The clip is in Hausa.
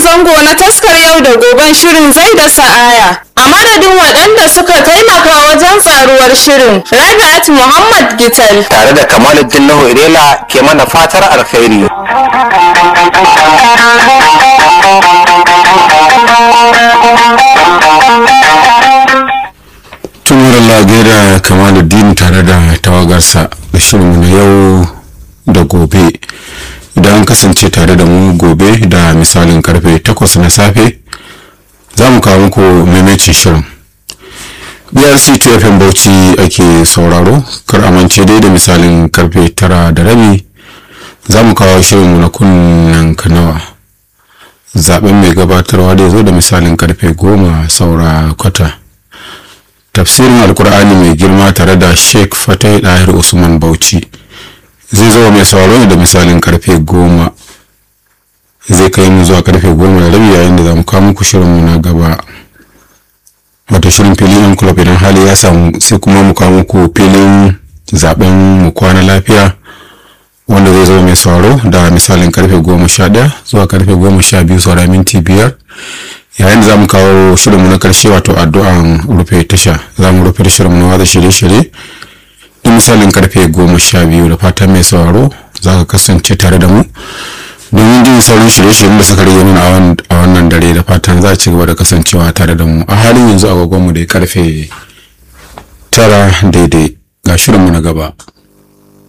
zango na taskar yau da goben shirin zai da sa'aya. A madadin waɗanda suka taimaka wajen tsaruwar shirin, Rabi'at Muhammad Gital. tare da kamaluddin nuhu irela ke mana fatar alkhairi tumar Allah gaida kamaluddin tare da tawagarsa da shirinmu na yau da gobe idan an kasance tare da mu gobe da misalin karfe 8 na safe za mu kawo muku maimacin shirin brc tfm bauchi ake sauraro kar amince dai da misalin karfe 9 da rabi za mu kawo shirinmu na kunnen kanawa zaben mai gabatarwa da ya zo da misalin karfe 10 saura kwata tafsirin alkur'ani mai girma tare da sheikh fatai dahir usman bauchi zai zo mai sauraro ne da misalin karfe goma zai kai mu zuwa karfe goma da rabi yayin da za mu kawo muku shirinmu na gaba wato shirin filin yan club idan hali ya samu sai kuma mu kawo muku filin zaben mu kwana lafiya wanda zai zo mai sauraro da misalin karfe goma sha ɗaya zuwa karfe goma sha biyu saura minti biyar yayin da za mu kawo shirinmu na karshe wato addu'an rufe tasha za mu rufe shirinmu na watsa shirye-shirye da misalin karfe goma sha biyu da fatan mai sauraro za ka kasance tare da mu domin jin sauran shirye-shiryen da suka rage mana a wannan dare da fatan za a ci gaba da kasancewa tare da mu a halin yanzu agogonmu da karfe tara daidai ga shirinmu na gaba